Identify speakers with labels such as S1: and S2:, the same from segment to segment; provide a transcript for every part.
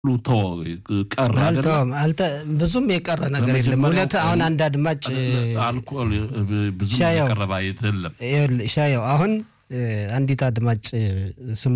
S1: ተወ ቀረ አይደለ?
S2: አልተውም አልተ ብዙም የቀረ ነገር የለም።
S1: ለመጀመሪያው
S2: እውነት አሁን
S1: ቀን
S2: አንድ አድማጭ
S1: አልኮል ብዙ
S2: ሻየው።
S1: የቀረበ አይደለም።
S2: ይኸውልህ ሻየው አሁን እ፣ አንዲት አድማጭ እ፣ ስሟ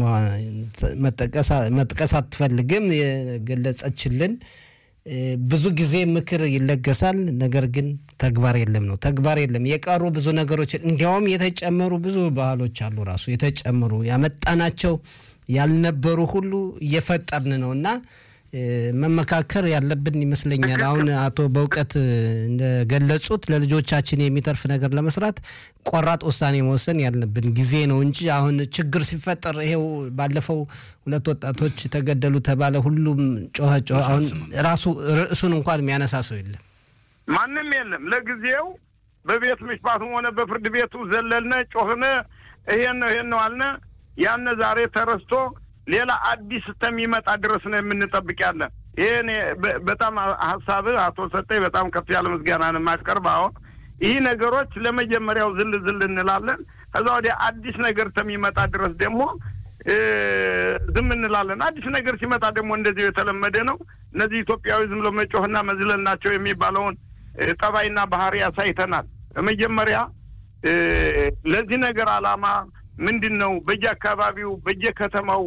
S2: መጠቀስ መጥቀስ አትፈልግም የገለጸችልን እ፣ ብዙ ጊዜ ምክር ይለገሳል፣ ነገር ግን ተግባር የለም ነው። ተግባር የለም። የቀሩ ብዙ ነገሮች እንዲያውም የተጨመሩ ብዙ ባህሎች አሉ። ራሱ የተጨመሩ ያመጣናቸው ያልነበሩ ሁሉ እየፈጠርን ነው እና እ፣ መመካከር ያለብን ይመስለኛል። አሁን አቶ በእውቀት እንደገለጹት ለልጆቻችን የሚተርፍ ነገር ለመስራት ቆራጥ ውሳኔ መወሰን ያለብን ጊዜ ነው እንጂ አሁን ችግር ሲፈጠር ይሄው ባለፈው ሁለት ወጣቶች ተገደሉ ተባለ፣ ሁሉም ጮኸ ጮኸ። አሁን ራሱ ርዕሱን እንኳን የሚያነሳ ሰው የለም።
S3: ማንም የለም። ለጊዜው በቤት ምሽፋትም ሆነ በፍርድ ቤቱ ዘለልነ፣ ጮህነ፣ ይሄን ነው ይሄን ነው አልነ። ያነ ዛሬ ተረስቶ ሌላ አዲስ እስከሚመጣ ድረስ ነው የምንጠብቅ ያለን። ይህን በጣም ሀሳብህ አቶ ሰጠኝ በጣም ከፍ ያለ ምስጋናን የማቀርብ አሁን ይህ ነገሮች ለመጀመሪያው ዝል ዝል እንላለን። ከዛ ወዲያ አዲስ ነገር እስከሚመጣ ድረስ ደግሞ እ፣ ዝም እንላለን። አዲስ ነገር ሲመጣ ደግሞ እንደዚሁ የተለመደ ነው። እነዚህ ኢትዮጵያዊ ዝም ብሎ መጮህና መዝለል ናቸው የሚባለውን እ፣ ጠባይና ባህሪ ያሳይተናል። በመጀመሪያ እ፣ ለዚህ ነገር ዓላማ ምንድን ነው? በየአካባቢው በየከተማው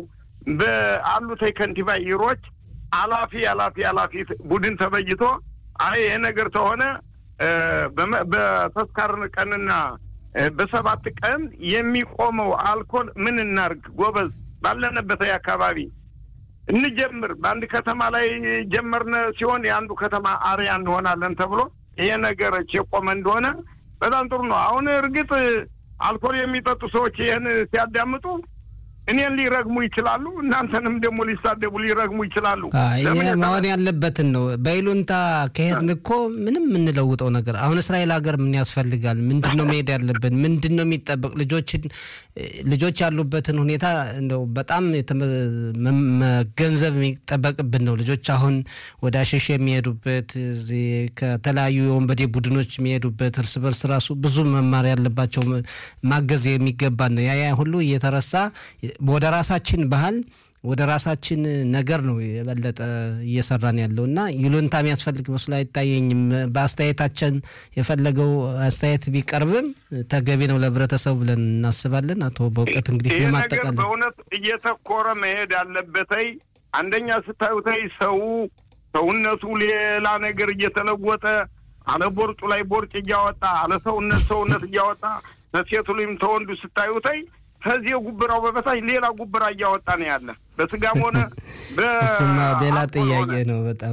S3: በአሉት ከንቲባ ይሮች አላፊ አላፊ አላፊ ቡድን ተበይቶ አይ ይሄ ነገር ተሆነ እ፣ በመ- በተስካር ቀንና እ፣ በሰባት ቀን የሚቆመው አልኮል ምን እናርግ ጎበዝ፣ ባለንበት አካባቢ እንጀምር። በአንድ ከተማ ላይ ጀመርነ ሲሆን የአንዱ ከተማ አርያ እንሆናለን ተብሎ ይሄ ነገር የቆመ እንደሆነ በጣም ጥሩ ነው። አሁን እርግጥ አልኮል የሚጠጡ ሰዎች ይህን ሲያዳምጡ እኔን ሊረግሙ ይችላሉ፣ እናንተንም ደግሞ ሊሳደቡ ሊረግሙ ይችላሉ።
S2: አይ፣
S3: ለምን
S2: ይሄ
S3: የተባለ-
S2: መሆን ያለበትን ነው። በይሉንታ ከሄድን እኮ ምንም የምንለውጠው ነገር አሁን እስራኤል ሀገር ምን ያስፈልጋል? ምንድን ነው መሄድ ያለብን? ምንድን ነው የሚጠበቅ? ልጆችን ልጆች ያሉበትን ሁኔታ እንደው በጣም የተመ- መ- መገንዘብ የሚጠበቅብን ነው። ልጆች አሁን ወደ አሸሽ የሚሄዱበት እዚህ ከተለያዩ የወንበዴ ቡድኖች የሚሄዱበት እርስ በርስ ራሱ ብዙ መማር ያለባቸው መ- ማገዝ የሚገባን ነው። ያ ያ ሁሉ እየተረሳ ወደ ራሳችን ባህል ወደ ራሳችን ነገር ነው የበለጠ እየሰራን ያለው እና ይሉንታ የሚያስፈልግ መስሎ አይታየኝም። በአስተያየታችን የፈለገው አስተያየት ቢቀርብም ተገቢ ነው ለህብረተሰቡ ብለን እናስባለን። አቶ በእውቀት እንግዲህ
S3: ይህ ነገር
S2: ለማጠቃለል
S3: በእውነት እየተኮረ መሄድ ያለበተይ አንደኛ ስታዩተይ ሰው ሰውነቱ ሌላ ነገር እየተለወጠ አለ ቦርጩ ላይ ቦርጭ እያወጣ አለ ሰውነት ሰውነት እያወጣ ከሴቱ ላይም ተወንዱ ስታዩተይ ከዚህ ጉብራው በበታች ሌላ ጉብራ እያወጣ ነው ያለ በስጋም ሆነ
S2: እሱማ ሌላ
S3: በአልኮል ሆነ።
S2: ጥያቄ ነው በጣም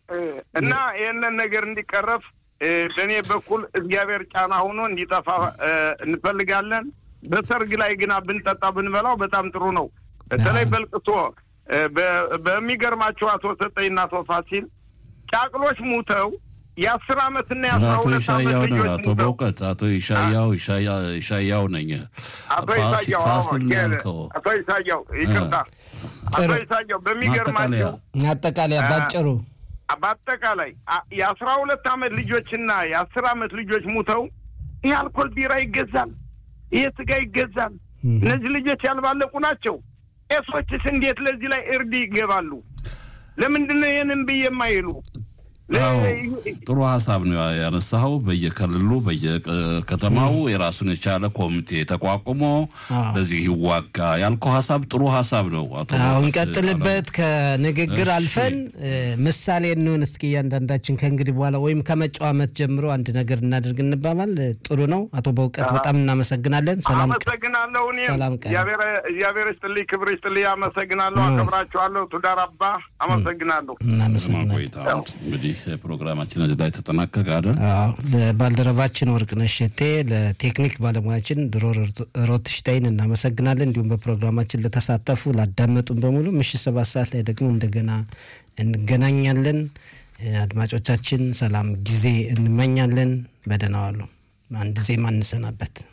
S3: እና ይህንን ነገር እንዲቀረፍ እ፣ በእኔ በኩል እግዚአብሔር ጫና ሆኖ እንዲጠፋ እ፣ እንፈልጋለን። በሰርግ ላይ ግና ብንጠጣ ብንበላው በጣም ጥሩ ነው። በተለይ በልቅሶ እ፣ በ- በሚገርማቸው አቶ ሰጠኝና አቶ ፋሲል ጫቅሎች ሙተው የአስር አመትና የአስራ
S1: አቶ
S3: ሁለት አመት
S1: ይሻያው ነው።
S3: ልጆች
S1: አቶ
S3: ሙተው
S1: በእውቀት አቶ ይሻያው ይሻያ- ይሻያው ነኝ።
S3: አቶ
S1: ፋሲ-
S3: ይሳያው አዎ፣
S1: ፋሲል ነው ያልከው።
S3: አቶ ይሳያው ይቅርታ፣ አቶ
S2: ጥሩ።
S3: ይሳያው
S1: ማጠቃለያ
S3: በሚገርማቸው
S2: አጠቃላይ ባጭሩ
S3: በአጠቃላይ አ- የአስራ ሁለት አመት ልጆችና የአስር አመት ልጆች ሙተው ይህ አልኮል ቢራ ይገዛል፣ ይህ ስጋ ይገዛል። እነዚህ ልጆች ያልባለቁ ናቸው። ቄሶችስ እንዴት ለዚህ ላይ እርድ ይገባሉ? ለምንድን ነው ይህንን ብዬ የማይሉ?
S1: አዎ ጥሩ ሀሳብ ነው ያነሳኸው። በየክልሉ በየከተማው የራሱን የቻለ ኮሚቴ ተቋቁሞ
S2: አዎ።
S1: በዚህ ይዋጋ ያልከው ሀሳብ ጥሩ ሀሳብ ነው። አቶ
S2: አሁን
S1: በእውቀት
S2: ቀጥልበት። ከንግግር
S1: እሺ።
S2: አልፈን እ፣ ምሳሌ እንሆን እስኪ እያንዳንዳችን ከእንግዲህ በኋላ ወይም ከመጪው ዓመት ጀምሮ አንድ ነገር እናደርግ እንባባል። እ፣ ጥሩ ነው። አቶ በእውቀት በጣም እናመሰግናለን። ሰላም ቀን።
S3: አመሰግናለሁ። እኔም
S2: ሰላም ቀን።
S3: እግዚአብሔር እግዚአብሔር ይስጥልኝ፣ ክብር ይስጥልኝ። አመሰግናለሁ፣ አከብራችኋለሁ። ቱዳር አባ አመሰግናለሁ።
S1: ለማ
S2: እናመሰግናለን።
S1: ቆይታ እንግዲህ ፕሮግራማችን እዚህ ላይ ተጠናቀቀ አይደል?
S2: አዎ ለባልደረባችን ወርቅነሽ ሸቴ፣ ለቴክኒክ ባለሙያችን ድሮ ሮትሽታይን እናመሰግናለን። እንዲሁም በፕሮግራማችን ለተሳተፉ ላዳመጡን በሙሉ ምሽት ሰባት ሰዓት ላይ ደግሞ እንደገና እንገናኛለን። እ፣ አድማጮቻችን ሰላም ጊዜ እንመኛለን። በደህና ዋሉ። አንድ ዜማ እንሰናበት።